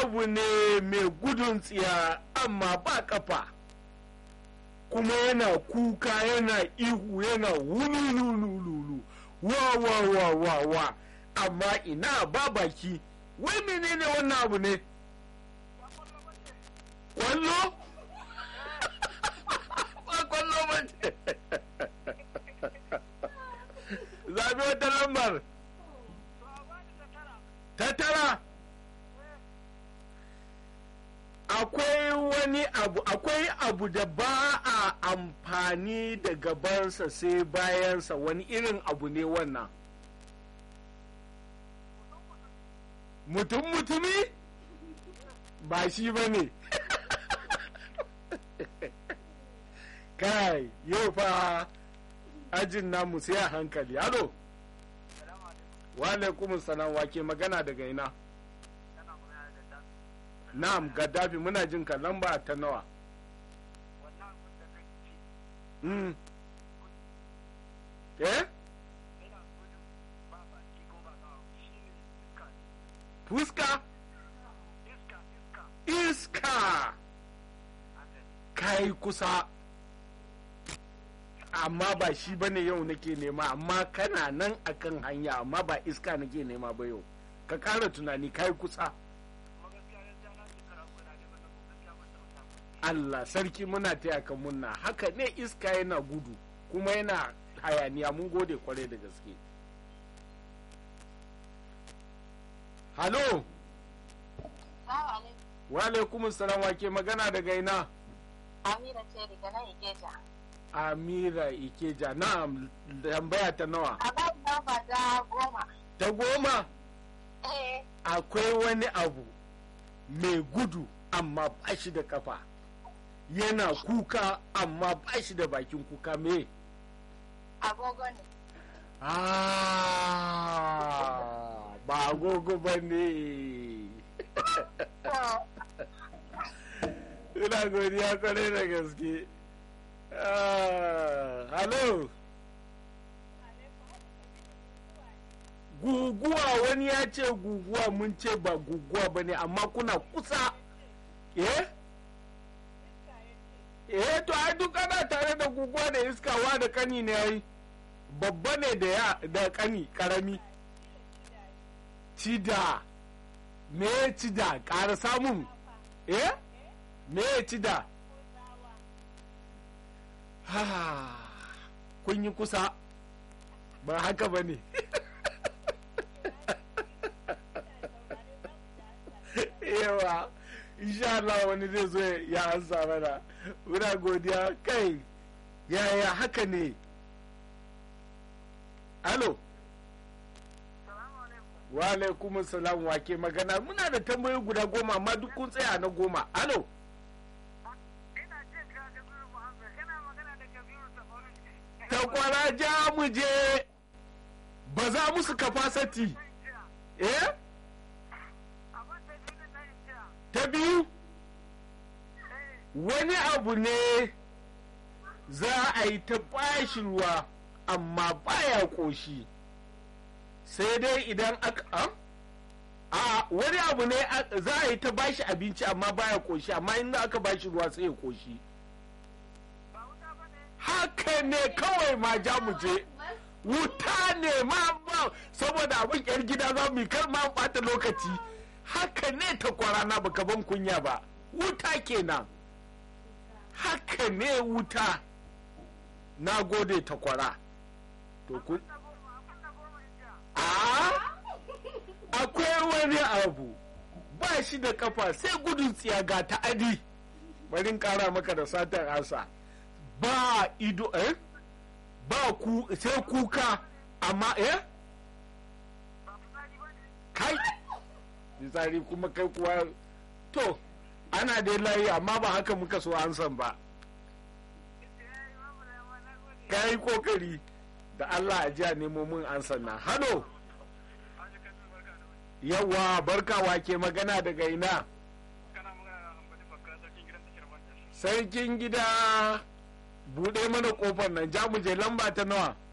abu ne mai gudun tsiya amma ba kafa kuma yana kuka yana ihu yana wululululu wa wa wa wa wa amma ina ba baki wai menene wannan abu ne kwallo ba kwallo ba ce zabi wata lambar ta tara akwai wani abu akwai abu da ba a amfani da gabansa sai bayansa wani irin abu ne wannan mutum mutumi ba shi ba ne kai yau fa ajin namu sai a hankali halo wa alaikum salam wake magana daga ina na'am gaddafi muna jin ka lamba ta nawa mm. eh fuska iska kai kusa amma ba shi bane yau nake nema amma kana nan akan hanya amma ba iska nake nema ba yau ka ƙara tunani kai kusa Allah sarki muna taya ka munna haka ne iska yana gudu kuma yana hayaniya mun gode kwarai da gaske halo wa alaikum salam wake magana daga ina Amira ce daga nan Ikeja. amira ikeja na tambaya ta nawa A ba namba ta goma. ta goma Eh, akwai wani abu mai gudu amma ba shi da kafa yana kuka amma ba shi da bakin kuka me agogo ne. Ah, ba agogo ba ne To, ina godiya kwarai da gaske Ah, halo guguwa wani ya ce guguwa mun ce ba guguwa ba ne amma kuna kusa eh eh to ai duk ana tare da guguwa da iskawa da kani ne ai babba ne da ya da kani karami cida me cida ƙara samun eh me cida ha kun yi kusa ba haka ba ne yawa insha Allah wani zai zo ya ansa mana muna godiya kai yaya haka ne alo wa alaikum salam wake magana muna da tambayoyi guda goma amma duk kun tsaya na goma alo takwara ja mu je ba za musu kafasati eh ta biyu wani abu ne za a yi ta bashi ruwa amma baya koshi sai dai idan aka a? a wani abu ne a- za a yi ta bashi abinci amma baya koshi amma in aka bashi ruwa sai ya koshi haka ne kawai ma ja mu je wuta ne ma ba saboda abin yar gida za mu yi kar ma bata lokaci haka ne ta kwarana baka ban kunya ba wuta kenan haka ne wuta na gode ta kwara to kun a akwai wani abu ba shi da kafa sai gudun tsiya ga ta'adi bari in kara maka da satar asa ba ido eh ba ku sai kuka amma eh kai misali kuma kai kuwa to ana dai layi amma ba haka muka so an san ba ka yi kokari da allah a jiya nemo mun an sanna hano yawa barka wake magana daga ina sarkin gida buɗe mana kofar nan ja mu je lamba ta nawa